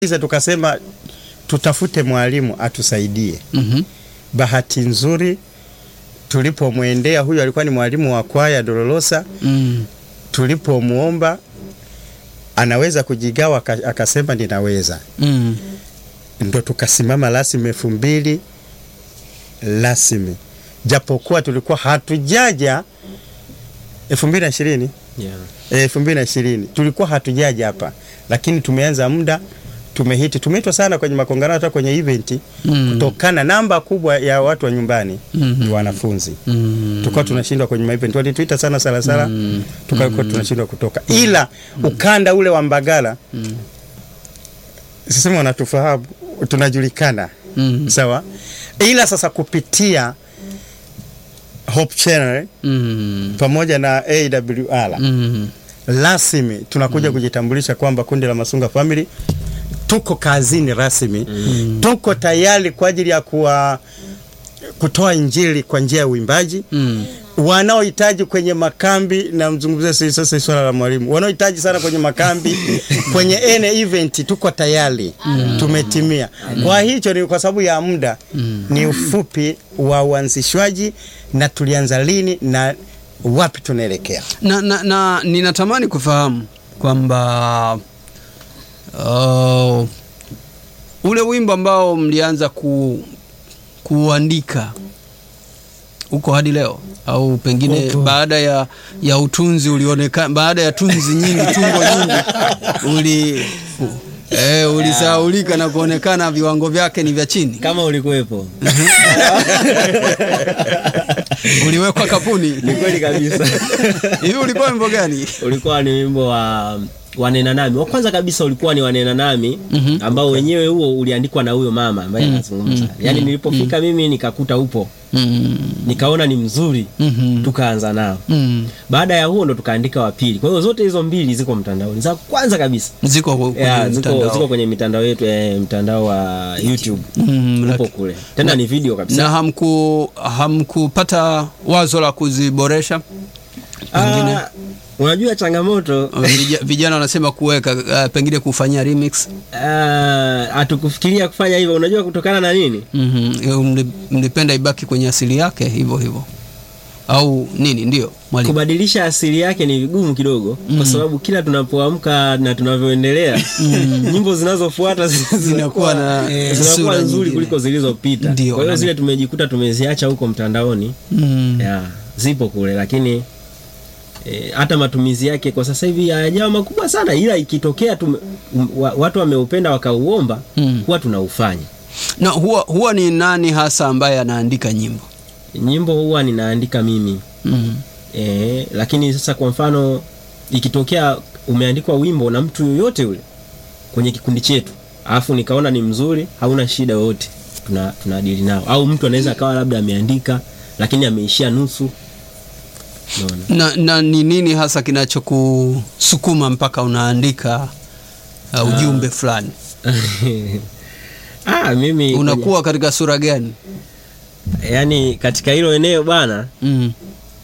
Iza tukasema tutafute mwalimu atusaidie. Mhm. Bahati nzuri tulipomwendea, huyu alikuwa ni mwalimu wa kwaya Dolorosa. Mm. Tulipomwomba anaweza kujigawa, aka- akasema ninaweza, Mm. ndo tukasimama rasmi elfu mbili rasmi, japokuwa tulikuwa hatujaja elfu mbili na ishirini Yeah. elfu mbili na ishirini tulikuwa hatujaja hapa, lakini tumeanza muda, tumehiti, tumeitwa sana kwenye makongamano, hata kwenye event Mm. kutokana namba kubwa ya watu wa nyumbani Mhm. ni wanafunzi Mm. tulikuwa tunashindwa kwenye maevent, walituita sana Salasala Mm. tukakuwa tunashindwa kutoka, ila ukanda ule wa Mbagala Mm. sisema wanatufahamu, tunajulikana Mm. sawa, ila sasa kupitia Hope Channel Mm. pamoja na AWR Mm. rasmi tunakuja kujitambulisha kwamba kundi la Masunga Family tuko kazini rasmi, tuko tayari kwa ajili ya kuwa kutoa injili kwa njia ya uimbaji Mm. wanaohitaji kwenye makambi na mzungumzie sasa sasa swala la mwalimu, wanaohitaji sana kwenye makambi kwenye ene event, tuko tayari tumetimia. Kwa hicho ni kwa sababu ya muda, ni ufupi wa uanzishwaji na tulianza lini na wapi tunaelekea. na, na, na ninatamani kufahamu kwamba uh, ule wimbo ambao mlianza ku, kuandika uko hadi leo au pengine Upo. baada ya, ya utunzi ulionekana baada ya tunzi nyingi tungo nyingi uli eh, ulisahaulika na kuonekana viwango vyake ni vya chini Kama ulikuwepo uliwekwa kapuni ni kweli kabisa. hivi ulikuwa wimbo gani ulikuwa ni wimbo wa wanena nami wa kwanza kabisa ulikuwa ni wanena nami Mhm. ambao wenyewe huo uliandikwa na huyo mama ambaye anazungumza yaani nilipofika mimi nikakuta upo mm. nikaona ni mzuri Mhm. tukaanza nao Mm. baada ya huo ndo tukaandika wa pili kwa hiyo zote hizo mbili ziko mtandaoni za kwanza kabisa ziko kwenye yeah, ziko, mtandao. ziko kwenye mitandao yetu eh, mtandao wa youtube Mm, upo laki- kule tena ni video kabisa na hamku hamkupata wazo la kuziboresha pengine Ah, unajua changamoto Vija- vijana wanasema kuweka uh, pengine kufanyia remix ah, hatukufikiria kufanya hivyo unajua kutokana na nini mm-hmm. mli, mlipenda ibaki kwenye asili yake hivyo hivyo au nini ndio mwalimu kubadilisha asili yake ni vigumu kidogo kwa sababu kila tunapoamka na tunavyoendelea nyimbo zinazofuata Zinakuwa na, eh, zinakuwa sura nzuri nyingine. kuliko zilizopita Ndio, kwa hiyo nani- zile tumejikuta tumeziacha huko mtandaoni mm. ya zipo kule lakini eh, hata matumizi yake kwa sasa hivi hayajawa makubwa sana ila ikitokea tume, um, wa, watu wameupenda wakauomba Mm. huwa tunaufanya na huwa, huwa ni nani hasa ambaye anaandika nyimbo nyimbo huwa ninaandika mimi mm. E, lakini sasa kwa mfano ikitokea umeandikwa wimbo na mtu yoyote yule kwenye kikundi chetu alafu nikaona ni mzuri hauna shida yoyote tuna tunadili nao au mtu anaweza akawa labda ameandika lakini ameishia nusu unaona na, na ni nini hasa kinachokusukuma mpaka unaandika uh, ujumbe fulani ah, mimi unakuwa katika sura gani yani katika hilo eneo bana mm.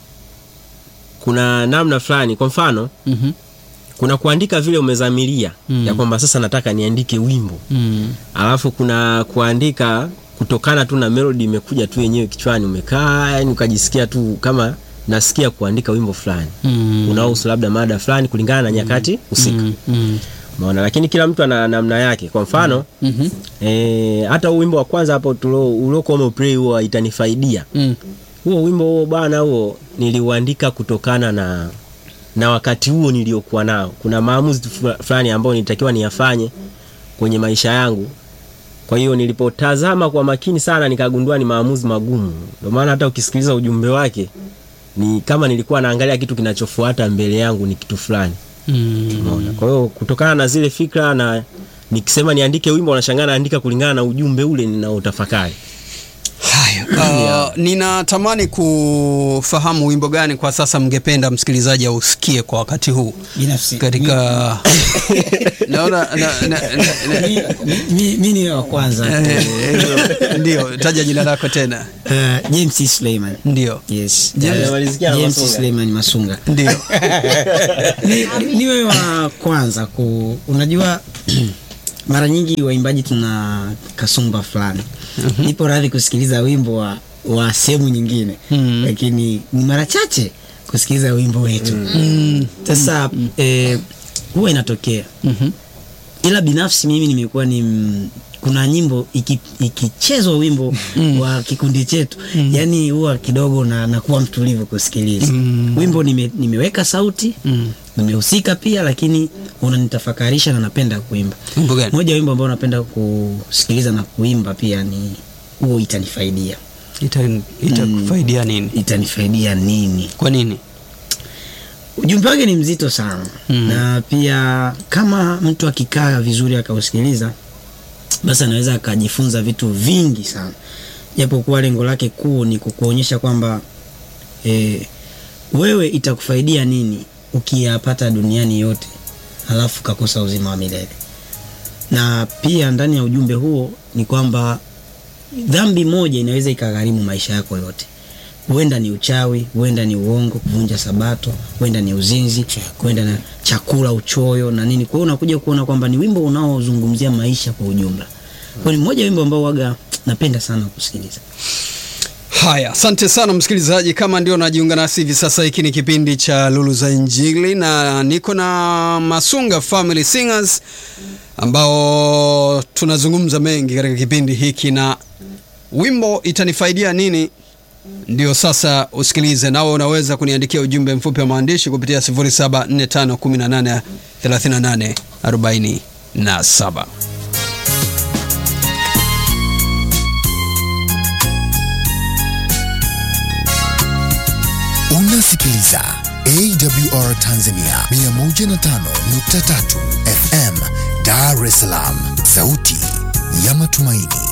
kuna namna fulani kwa mfano mm-hmm. kuna kuandika vile umezamilia Mm. ya kwamba sasa nataka niandike wimbo mm. alafu kuna kuandika kutokana tu na melody imekuja tu yenyewe kichwani umekaa yani ukajisikia tu kama nasikia kuandika wimbo fulani mm. unaohusu labda mada fulani kulingana na nyakati husika mm. mm. umeona lakini kila mtu ana namna yake kwa mfano mm-hmm. e, hata huu wimbo wa kwanza hapo tulo- uliokuwa umeplay huo itanifaidia mm. huo wimbo huo bana huo niliuandika kutokana na na wakati huo niliokuwa nao kuna maamuzi fu- fulani ambayo nilitakiwa niyafanye kwenye maisha yangu kwa hiyo nilipotazama kwa makini sana nikagundua ni maamuzi magumu ndio maana hata ukisikiliza ujumbe wake ni kama nilikuwa naangalia kitu kinachofuata mbele yangu ni kitu fulani mm. umeona kwa hiyo kutokana na zile fikra na nikisema niandike wimbo nashangaa naandika kulingana na ujumbe ule ninaotafakari haya uh, ninatamani kufahamu wimbo gani kwa sasa mngependa msikilizaji ausikie kwa wakati huu binafsi katika naona na, na, na, na, mi, mi, mi ni wa kwanza eh, eh, ndio taja jina lako tena uh, James Suleiman ndio yes James- Uh, Amemalizikia na James Masunga. Suleiman Masunga ndio ni, niwe wa kwanza ku unajua mara nyingi waimbaji tuna kasumba fulani nipo radhi kusikiliza wimbo wa, wa sehemu nyingine Mhm. lakini ni mara chache kusikiliza wimbo wetu sasa eh, huwa inatokea Mhm. ila binafsi mimi nimekuwa ni mm, kuna nyimbo iki- ikichezwa wimbo wa kikundi chetu yani huwa kidogo na nakuwa mtulivu kusikiliza wimbo nime, nimeweka sauti Mm. nimehusika pia lakini unanitafakarisha na napenda kuimba Wimbo gani? moja wimbo ambao napenda kusikiliza na kuimba pia ni huo itanifaidia Ita- itakufaidia nini itanifaidia nini kwa nini ujumbe wake ni mzito sana Mm. na pia kama mtu akikaa vizuri akausikiliza basi anaweza akajifunza vitu vingi sana japokuwa lengo lake kuu ni kukuonyesha kwamba e, wewe itakufaidia nini ukiyapata duniani yote halafu ukakosa uzima wa milele na pia ndani ya ujumbe huo ni kwamba dhambi moja inaweza ikagharimu maisha yako yote huenda ni uchawi huenda ni uongo kuvunja sabato huenda ni uzinzi huenda na chakula uchoyo na nini kwa hiyo unakuja kuona kwamba ni wimbo unaozungumzia maisha kwa ujumla kwa ni mmoja wimbo ambao waga napenda sana kusikiliza Haya, asante sana msikilizaji. Kama ndio najiunga nasi hivi sasa, hiki ni kipindi cha Lulu za Injili na niko na Masunga Family Singers ambao tunazungumza mengi katika kipindi hiki, na wimbo itanifaidia nini ndio sasa usikilize. Nawe unaweza kuniandikia ujumbe mfupi wa maandishi kupitia 0745183847. Unasikiliza AWR Tanzania 105.3 FM Dar es Salaam, sauti ya matumaini.